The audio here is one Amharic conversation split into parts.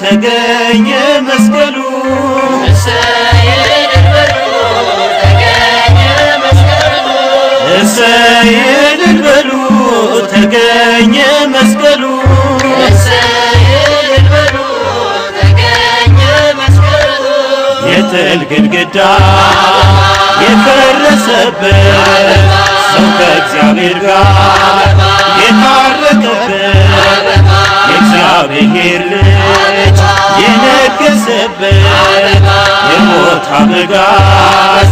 ተገኘ መስቀሉ እሰይ እልል በሉ ተገኘ መስቀሉ የጥል ግድግዳ የፈረሰበት ሰው ከእግዚአብሔር ጋር የታረቀበት የእግዚአብሔር ልጅ የነገሰበት የሞት አበጋዝ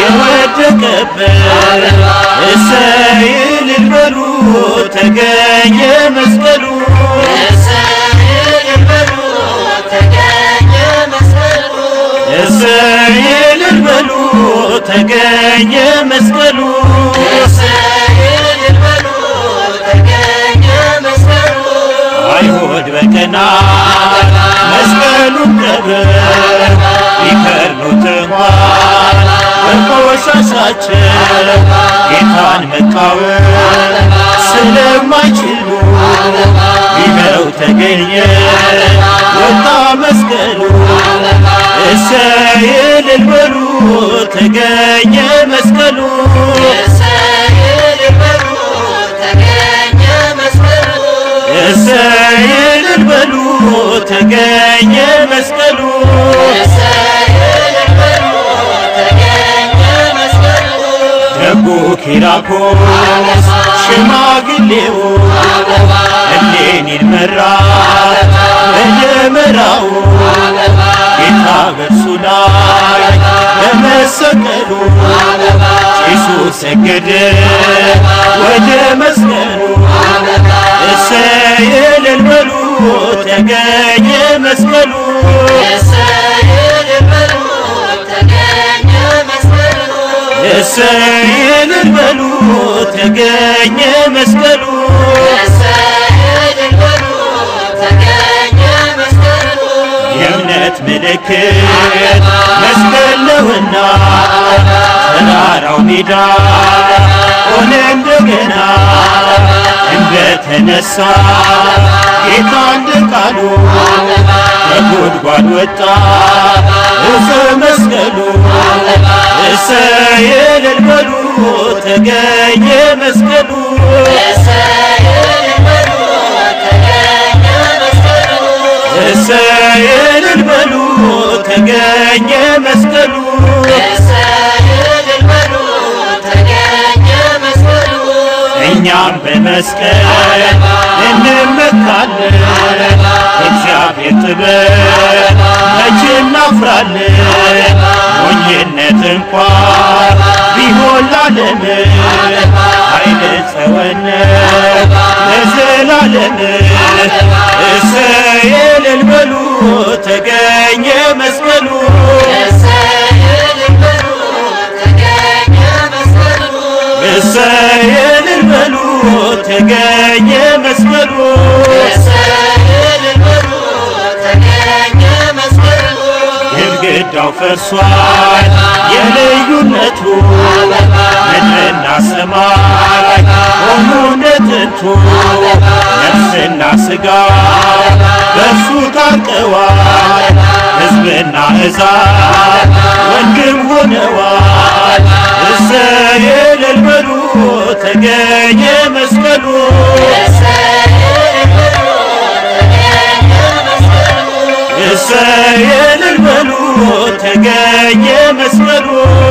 የወደቀበት እሰይ እልል በሉ ተገኘ መስቀሉ እሰይ እልል በሉ ተገኘ መስቀሉ አይሁድ በቀናት መስቀሉን ቀብር ቢከርኑት እንኳን በቆሻሻቸው ጌታን መቃወም ስለማይችሉ ይኸው ተገኘ ወጣ መስቀሉ እሰይ እልል በሉ ተገኘ መስቀሉ እሰይ እልል በሉ ተገኘ መስቀሉ ደጉ ኪራኮስ ሽማግሌው እሌኒን መራ በደመራው ጌታ በእርሱ ላይ በመሰቀሉ ጭሱ ሰገደ ወደ መስቀሉ እሰይ እልል በሉ ተገኘ መስቀሉ እሰይ እልል በሉ ተገኘ መስቀሉ የእምነት ምልክት መስቀል ነውና ተራራው ሜዳ ሆነ እንደገና እንደተነሳ ጌታ እንደ ቃሉ ከጉድጓድ ወጣ እፀ መስቀሉ እሰይ እልል በሉ ተገኘ መስቀሉ እሰይ እልል በሉ ተገኘ መስቀሉ እኛም በመስቀል እንመካለን እግዚአብሔር ጥበብ መቼ እናፍራለን ሞኝነት እንኳን ቢሆን ላለም ኃይል ጸወነ ለዘላለም እሰይ እልል በሉ ተገኘ መስቀሉ እሰይ እልል በሉ ተገኘ መስቀሉ ግድግዳው ፈርሷል የልዩነቱ ምድርና ሰማይ ሆኑ እንደ ጥንቱ ነፍስና ሥጋ በእርሱ ታርቀዋል ሕዝብና ሕዛብ ወንድም ሆነዋል እሰይ እልል በሉ ተገኘ መስቀሉ እሰይ እልል በሉ ተገኘ መስቀሉ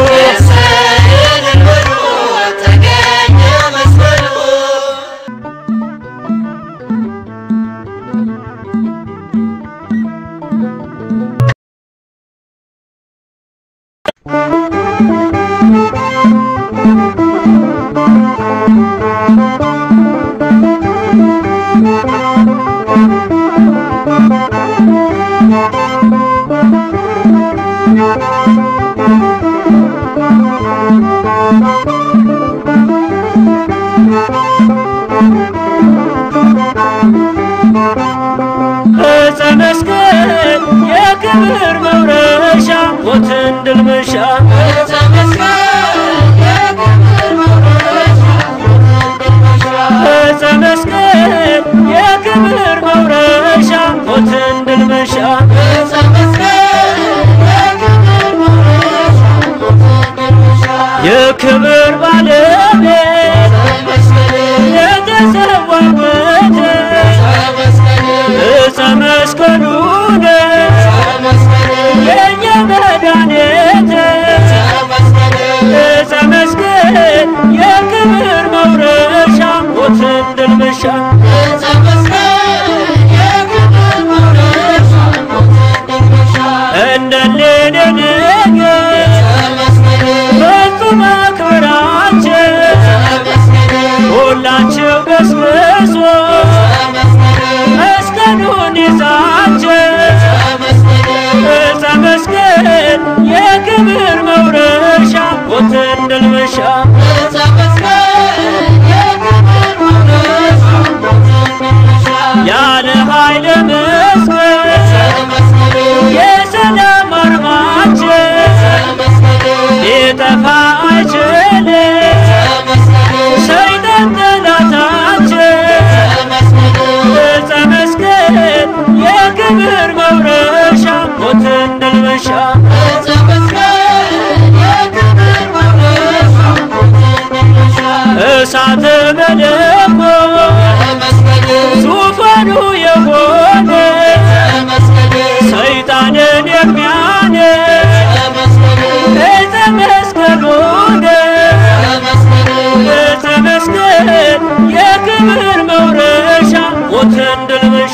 ዕፀ መስቀል የክብር መውረሻ ሞትን ድል መንሻ ዕፀ መስቀል የክብር መውረሻ ሞትን ድል መንሻ የክብር ባለቤት የተሰዋበት እፀ መስቀሉ ነው የእኛ መድኃኒት እፀ መስቀል የክብር መውረሻ ሞትን ድል መንሻ እንደሌለ ነገር ፍጹም አክብራችሁ ሁላችሁ ገስግሱ መስቀሉን ይዛችሁ እፀ መስቀል የክብር መውረሻ ሞትን ድል መንሻ ያለ ኃይለ መስቀል የሰላም አርማችን ሊጠፋ አይችልም ሰይጣን ጠላታችን እፀ መስቀል የክብር መውረሻ ሞትን ድል መንሻ እሳተ መለኮት ዙፋኑ የሆነ ሰይጣንን የሚያነድ እፀ መስቀሉ ነው። እፀ መስቀል የክብር መውረሻ ሞትን ድል መንሻ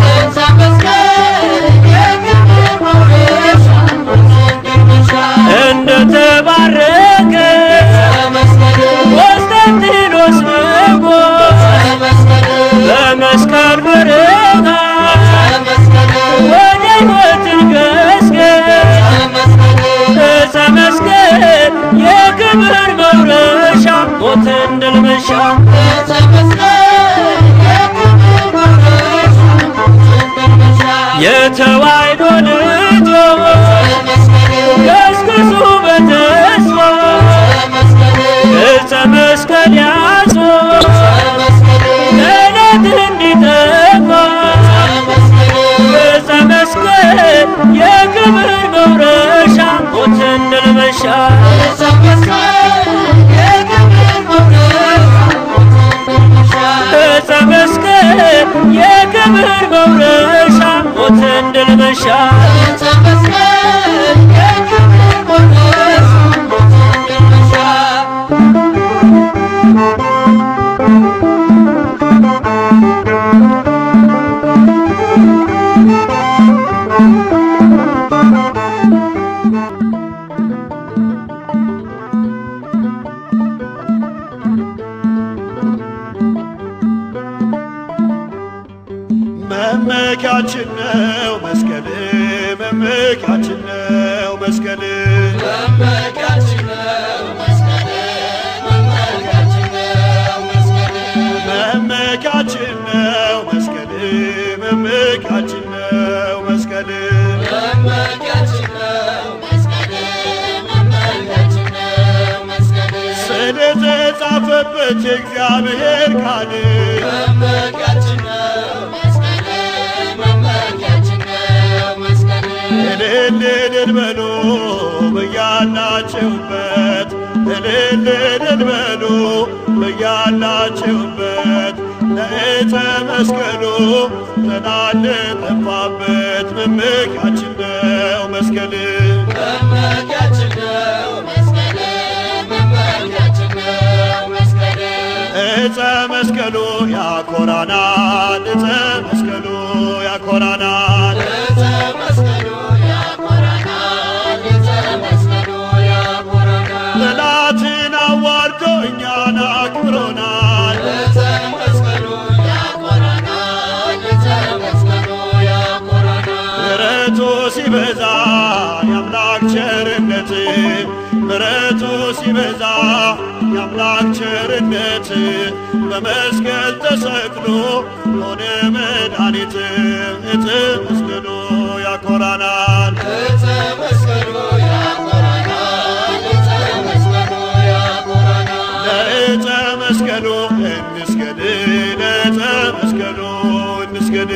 እንደተባረከ ቆስጠንጢኖስ ንጉሥ በመስቀል ብርሃን ወደ ሕይወት ገስገስ እፀ መስቀል የክብር መውረሻ ሞትን ድል መንሻ የተዋሕዶ ልጆች ገስግሱ በተስፋ እፀ መስቀል ያዙ ጠላት እንዲጠፋ እፀ መስቀል የክብር መውረሻ ሞትን ድል መንሻ እፀ መስቀል የክብር መውረሻ ሞትን ድል መንሻ መመኪያችን ነው መስቀል መመኪያችን ነው መስቀል መመኪያችን ነው መስቀል መመኪያችን ነው መስቀል ስለተጻፈበት የእግዚአብሔር ቃል እልል እልል በሉ በያላችሁበት እልል እልል በሉ በያላችሁበት ለዕፀ መስቀሉ ጠላት ጠፋበት መመኪያችን ነው መስቀል ዕፀ መስቀሉ ያኮራናል ዕፀ መስቀሉ ያኮራናል ጠላትን አዋርዶ እኛን አክብሮናል ምሕረቱ ሲበዛ የአምላክ ቸርነት ምሕረቱ ሲበዛ የአምላክ ቸርነት በመስቀል ተሰቅሎ ሆነ መድኃኒት ዕፀ መስቀሉ ያኮራናል ለዕፀ መስቀሉ እንስገድ ለዕፀ መስቀሉ እንስገድ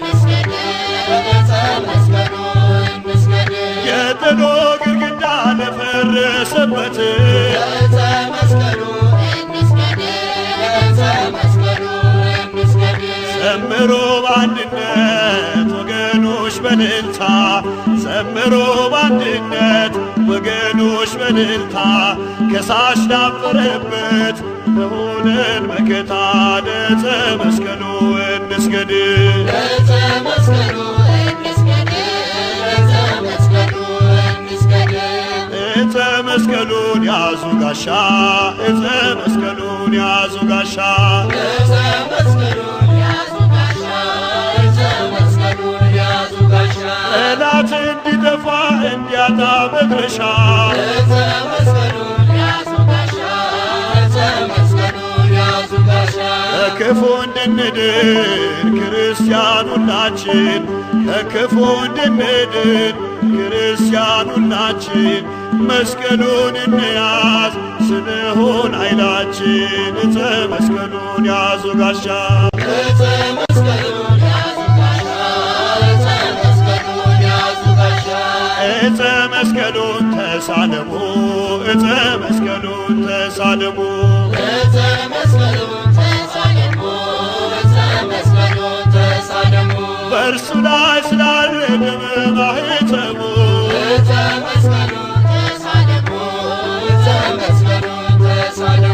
የጥሎ ግድግዳ የደረሰበት ዕፀ መስቀሉ እንስገድ ዕፀ መስቀሉ እንስገድ ዘምሮ በአንድነት ወገኖች በልልታ ዘምሮ በአንድነት ወገኖች በልልታ ከሳሽ ዳፈረበት ለሆነን መከታ ለዕፀ መስቀሉ እንስገድ ዕፀ መስቀሉ እንስገድ ዕፀ መስቀሉ እንስገድ ዕፀ መስቀሉን ያዙ ጋሻ ዕፀ መስቀሉን ያዙ ጋሻ ዕፀ መስቀሉን ያዙ ጋሻ ዕፀ መስቀሉን ያዙ ጋሻ ጠላት እንዲጠፋ እንዲያጣ መድረሻ ዕፀ መስቀሉን ያዙ ጋሻ ዕፀ መስቀሉን ያዙ ጋሻ ከክፉ እንድንድን ክርስቲያን ሁላችን ከክፉ እንድንድን ክርስቲያን ሁላችን መስቀሉን እንያዝ ስንሆን ኃይላችን ዕፀ መስቀሉን ያዙ ጋሻ ዕፀ መስቀሉን ያዙ ጋሻ ዕፀ መስቀሉን ያዙ ጋሻ ዕፀ መስቀሉን ተሳለሙ ዕፀ መስቀሉን ተሳለሙ ዕፀ መስቀሉን ተሳለሙ ዕፀ መስቀሉን ተሳለሙ በእርሱ ላይ ስላለ ደመ ማኅተሙ ዕፀ መስቀሉን ተሳለሙ ዕፀ መስቀሉን ተሳለሙ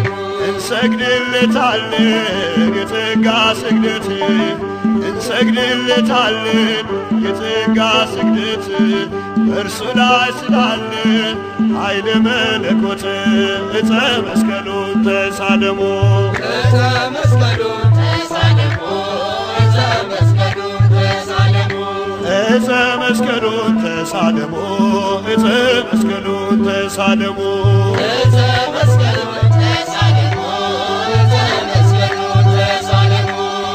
እንሰግድለታለን የጸጋ ስግደት እንሰግድለታለን የጸጋ ስግደት በእርሱ ላይ ስላለ ኃይለ መለኮት ዕፀ መስቀሉን ተሳለሙ ዕፀ መስቀሉን ተሳለሙ ዕፀ መስቀሉን ተሳለሙ ዕፀ መስቀሉን ተሳለሙ ዕፀ መስቀሉን ተሳለሙ ዕፀ መስቀሉን ተሳለሙ ዕፀ መስቀሉን ተሳለሙ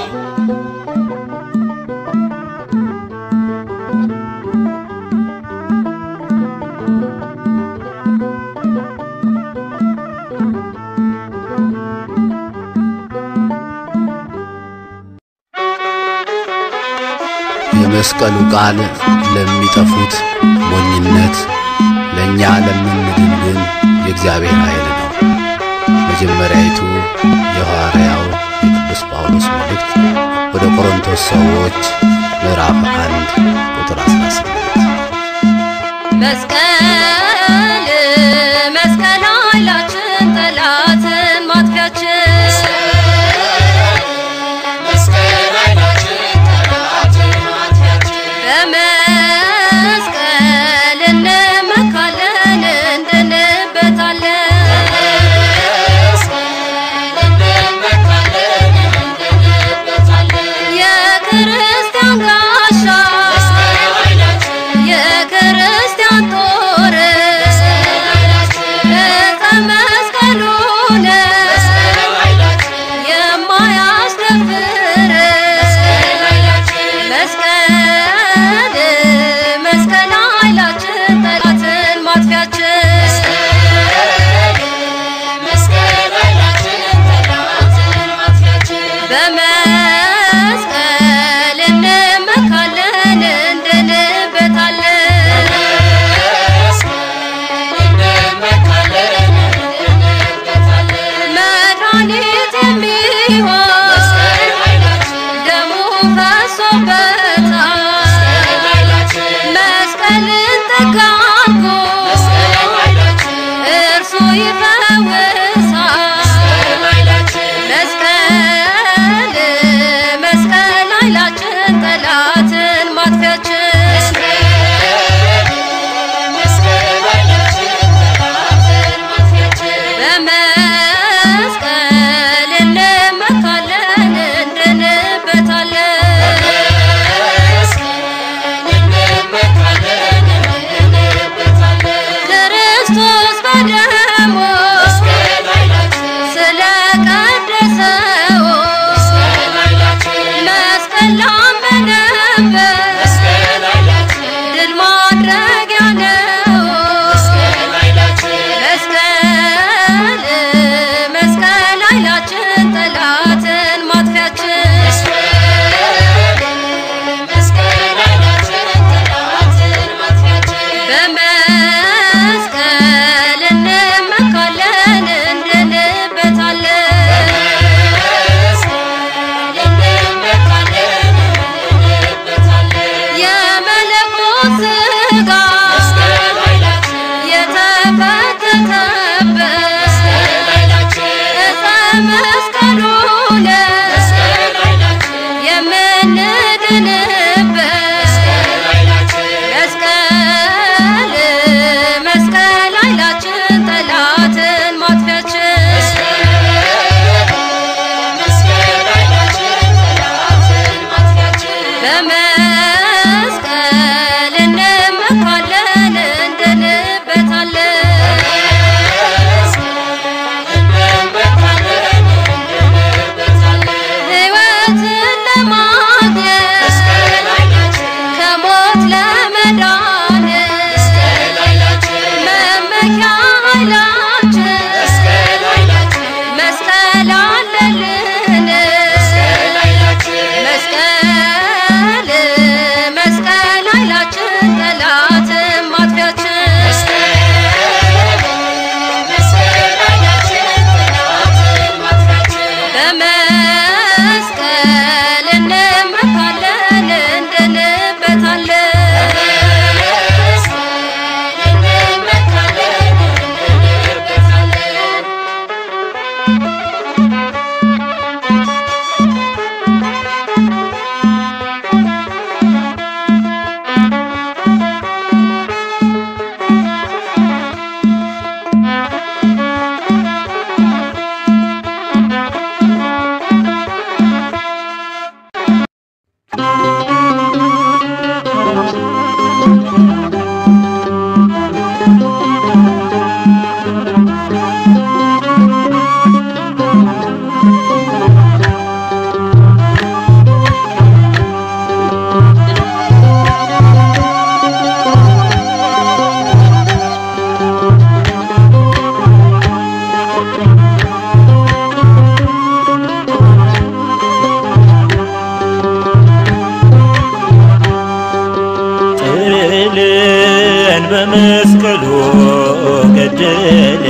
የመስቀሉ ቃል ለሚጠፉት ሞኝነት፣ ለእኛ ለምንድን ግን የእግዚአብሔር ኃይል ነው። መጀመሪያይቱ የሐዋርያው የቅዱስ ጳውሎስ መልእክት ወደ ቆሮንቶስ ሰዎች ምዕራፍ አንድ ቁጥር 18 መስቀል መስቀል ኃይላችን ጠላትን ማጥፊያችን መስቀል ኃይላችን ጠላትን ማጥፊያችን በመስቀል እንመካለን እንድንበታለን መስቀል እንመካለን እንድንበታለን የክርስቲያን ጋሻ መስቀል ኃይላችን የክርስቲያን ጦር ዕፀ መስቀሉን መስቀል ኃይላችን የማያስደፍር መስቀል መስቀል ኃይላችን ጠላትን ማጥፊያችን መስቀል ኃይላችን ጠላትን ማጥፊያችን በመስቀል እንመካለን እንድንበታለን እንመካለን እንድንበታለን መድኃኒት የሚሆን መስቀል ኃይላችን ደሙ ፈሶበታል መስቀልን ተጋርጎ መስቀል ኃይላችን እርሱ ይፈውሳል መስቀል መስቀል ኃይላችን ጠላትን ማጥፊያችን መስቀል ኃይላችን ጠላትን ማጥፊያችን በመስቀል እንመካለን እንድንበታለን እንመካለን እንድንበታለን ክርስቶስ በደሙ ኃይላችን መስቀል ኃይላችን መስቀል አለልን መስቀል ኃይላችን መስቀል መስቀል ኃይላችን ጠላትን ማጥፊያችን መስቀል ኃይላችን ጠላትን ማጥፊያችን በመስቀል እንመካለን እንድንበታለን መስቀል እንመካለን እንድንበታለን ጥልን በመስቀሉ ገደለ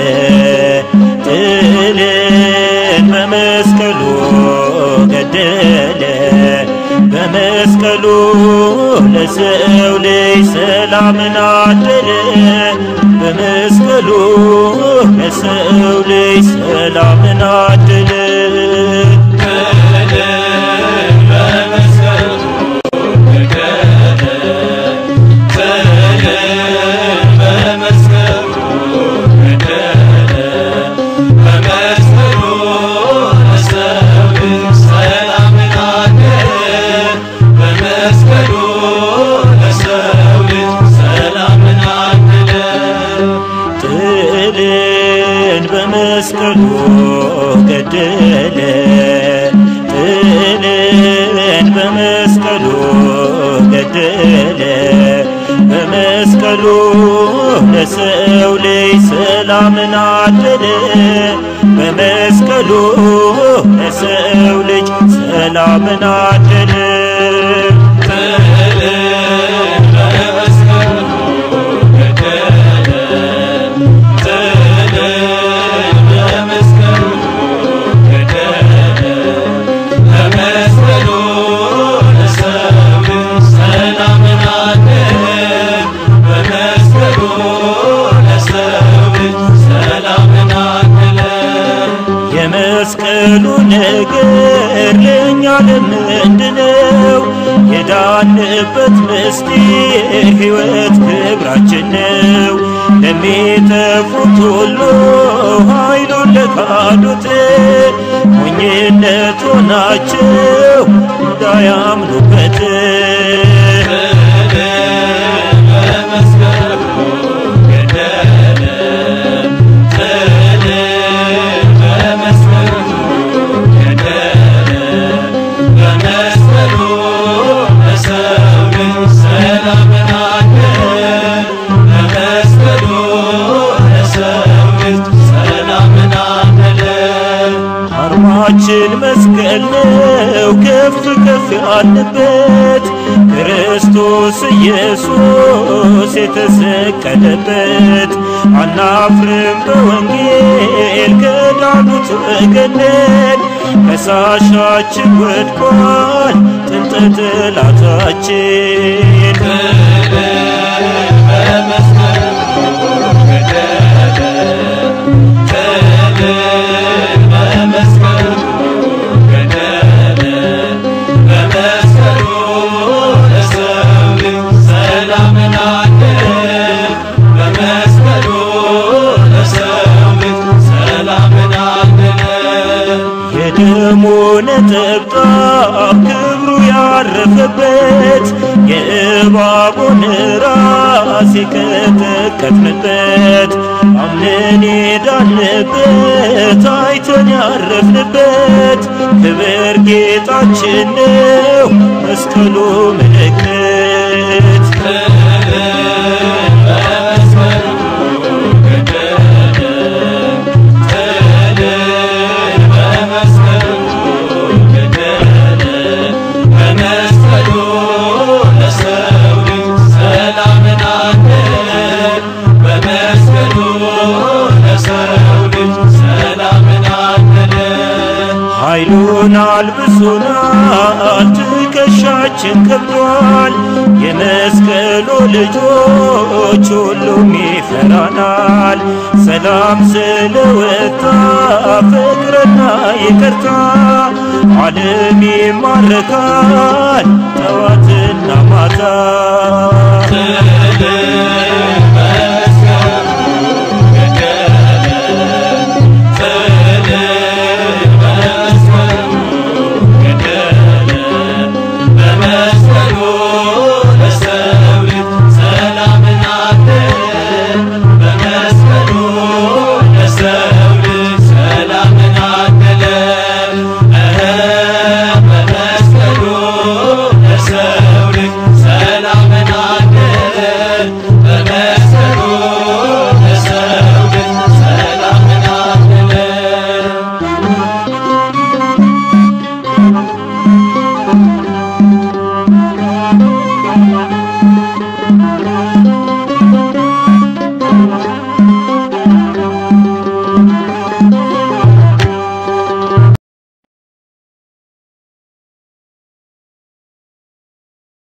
ጥልን በመስቀሉ ገደለ በመስቀሉ ለሰው ልጅ ሰላምን አደለ በመስቀሉ ለሰው ልጅ ሰላምን አደለ ጥልን በመስቀሉ ገደለ ጥልን በመስቀሉ ገደለ በመስቀሉ ለሰው ልጅ ሰላምን አደለ በመስቀሉ ለሰው ልጅ ሰላምን አደለ የመስቀሉ ነገር ለእኛ ለምንድነው? የዳንበት ምስጢር ሕይወት ክብራችን ነው። ለሚጠፉት ሁሉ ኃይሉን ለካዱት ሞኝነት ሆናቸው እንዳያምኑበት አርማችን መስቀል ነው ከፍ ከፍ ያለበት ክርስቶስ ኢየሱስ የተሰቀለበት አናፍርም በወንጌል ከዳኑት ወገነን ከሳሻችን ወድቋል ጥንተ ጠላታችን የደሙ ነጠብጣብ ክብሩ ያረፈበት የእባቡን ራስ የቀጠቀጥንበት አምነን የዳንበት አይተን ያረፍንበት ክብር ጌጣችን ነው መስቀሉ ምልክት ኃይሉን አልብሶናል፣ ትከሻችን ከብዷል። የመስቀሉ ልጆች ሁሉም ይፈራናል። ሰላም ስለወጣ ፍቅርና ይቅርታ ዓለም ይማረካል ጠዋትና ማታ